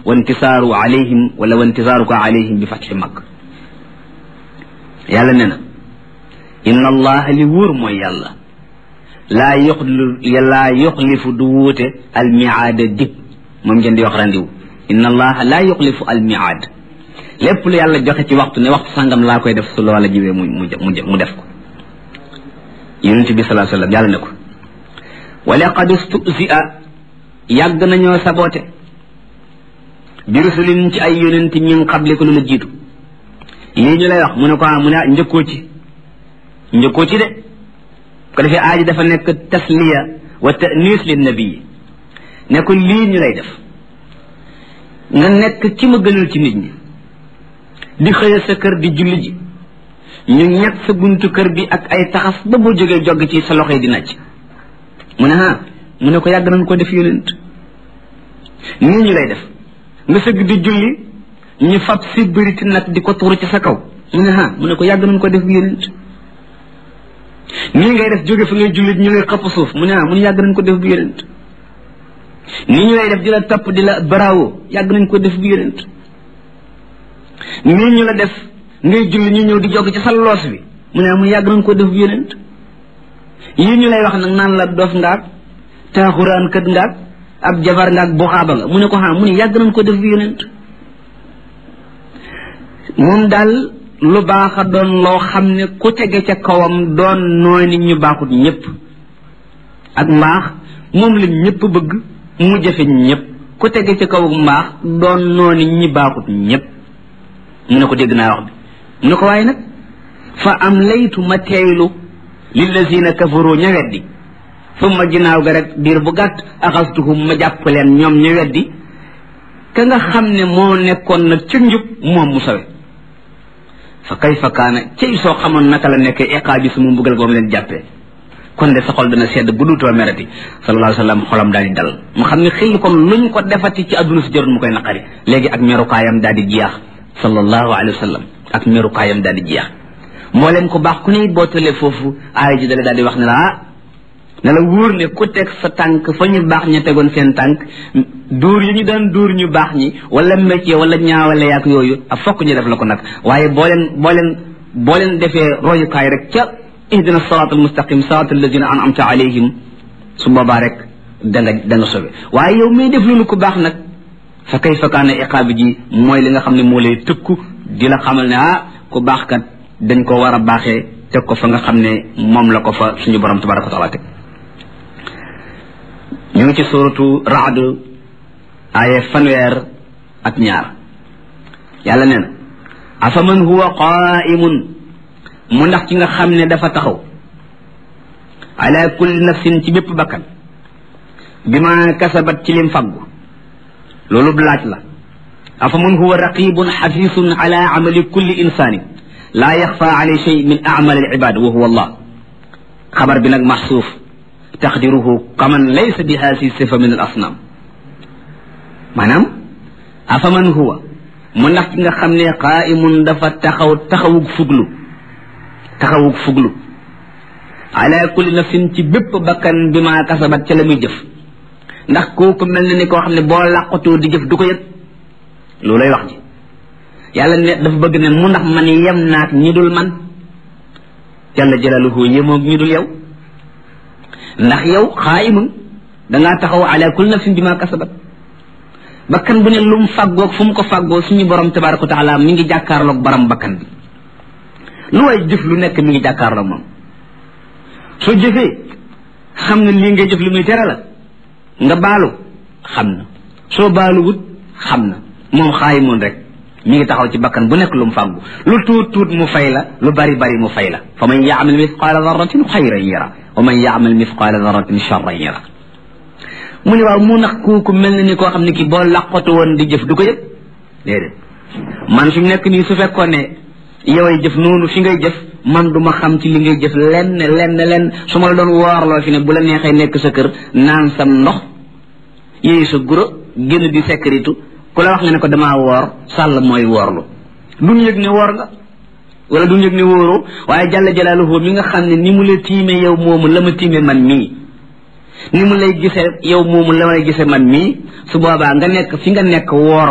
wa intisaaru alayhim wala wa intisaaruka alayhim bi fatxi mag yàlla ne na inna allaha li wóor mooy yàlla laa yoxli laa yoxlifu du wuute almiaada dig moom ngeen di wax randiw inna allaha laa yoxlifu almiaad lépp lu yàlla joxe ci waxtu ne waxtu sàngam laa koy def su loola jiwee mu mu mu def ko yonent bi salaa sallam yàlla ne ko wa laqad stusia yàgg nañoo saboote bi rusulin ci ay yonent min xable ko lu la jiitu lii ñu lay wax mu ne ko mu ne njëkkoo ci njëkkoo ci de ko defee aaji dafa nekk tasliya wa tanis lin nabii ne ko lii ñu lay def nga nekk ci ma gënal ci nit ñi di xëya sa kër di julli ji ñu ñett sa buntu kër bi ak ay taxas ba boo jógee jogg ci sa loxo yi di nàcc mu ne ah mu ne ko yàgg nañ ko def yonent nii ñu lay def nga sëgg di julli ñu fab si bëriti nag di ko tuuru ci sa kaw mu ne ah mu ne ko yàgg nañ ko def yonent nii ngay def jóge fi ngay julli ñu lay xëpp suuf mu ne ah mu ne yàgg nañ ko def bu yonent nii ñu lay def di la topp di la bravo yàgg nañ ko def bu yonent nii ñu la def ngay julli ñu ñëw di jog ci sa loos bi mu ne ah mu yàgg nañ ko def bu yonent yii ñu lay wax nag naan la dof ngaak taaxuraan kët ngaak ab jabar ngaak buxaaba nga mu ne ko ah mu ne yàgg nañ ko def bu yonent moom daal lu baax a doon loo xam ne ku tege ca kawam doon nooy nit ñu baaxut ñëpp ak mbaax moom la ñëpp bëgg mu jafe ñëpp ku tege ca kaw mbaax doon noo nit ñi baaxut ñëpp mu ne ko dégg naa wax bi mu ne ko waaye nag fa am laytu ma teeylu lillazina kafaru ña weddi summa ginnaaw ga rek diir bu gàtt axastuhum ma jàpp leen ñoom ña weddi ka nga xam ne moo nekkoon nag ci njub moom mu sawe fa kayfa kaana cey soo xamoon naka la nekkee iqaabi su mu mbugal goom leen jàppee kon de sa xol dana sedd bu duutoo merati sallallahu alayhi wa sallam xolam daal di dal mu xam ne xëy kon luñ ko defati ci adduna si jarul mu koy naqari léegi ak merukaayam daal di jeex sallallahu alayhi wa sallam ak merukaayam daal di jeex moo leen ko baax ku ne it boo tëlee foofu aaya ji dale daal di wax ne la ah ne la wóor ne ku teg sa tànk fa ñu baax ña tegoon seen tànk dóor yi ñu daan dóor ñu baax ñi wala métier wala ñaawale yaak yooyu ak fokk ñu def la ko nag waaye boo leen boo leen boo leen defee royukaay rek ca ihdina siraat almustaqim siraat alladina an'amta alayhim su boobaa rek da nga da nga sobe waaye yow may def loolu ku baax nag fa kayfa kaana iqaabi ji mooy li nga xam ne moo lay tëkku di la xamal ne ah ku baax kat dañ ko war a baaxee teg ko fa nga xam ne moom la ko fa suñu borom tabaraka wa taala teg ñu ngi ci suratu raad aaye fanweer ak ñaar yàlla nee na afaman huwa qaimun mu ndax ci nga xam ne dafa taxaw ala kulli nafsin ci bépp bakkan bi ma kasabat ci lim faggu loolu laaj la afaman huwa raqibun xafisun ala amali kulli insani laa yaxfa alay shay min amal al ibad wa huwa allah xabar bi nag maxsuuf taqdiruhu kaman laysa bi haasi sifa min al asnam maanaam afaman huwa mu ndax ci nga xam ne qaimun dafa taxaw taxawug fuglu taxawug fuglu ala kulli nafsin ci bépp bakkan bi ma kasabat ca la muy jëf ndax kooku mel na ni koo xam ne boo làqatoo di jëf du ko yëg loolay wax ji yàlla ne dafa bëgg ne mu ndax man yem naak ñi dul man jalla jalaluhu yemoog ñi dul yow ndax yow xaayimun dangaa taxaw ala kulli nafsin bi ma kasabat bakkan bu ne lu mu fàggoog fu mu ko fàggoo suñu borom tabaraka wa taala mi ngi jàkkaarloog baram bakkan bi lu way jëf lu nekk mi ngi jàkkaarloog moom soo jëfee xam nga lii ngay jëf li muy tere la nga baalu xam na soo baalu wut xam na moom xaayimoon rek mi ngi taxaw ci bakkan bu nekk lu mu fàggu lu tuut tuut mu fay la lu bari bari mu fay la fa man yaamal mithqaala darratin xayran yara wa man yaamal mithqaala darratin charran yara mu ne waaw mu nax kooku mel na ni koo xam ne ki boo laqatu woon di jëf du ko yëg déedéet man fi mu nekk nii su fekkoon ne yoway jëf noonu fi ngay jëf man du ma xam ci li ngay jëf lenn lenn lenn su ma la doon woorloo fi ne bu la neexee nekk sa kër naan sam ndox yéeyu sa guro génn di sécurité ku la wax nga ne ko damaa woor sàll mooy woorlu duñ yëg ne woor nga wala duñ yëg ne wóoroo waaye jàlla jalaaluhu mi nga xam ne ni mu la tiime yow moomu la ma tiime man mii ni mu lay gisee yow moomu la may gisee man mii su boobaa nga nekk fi nga nekk woor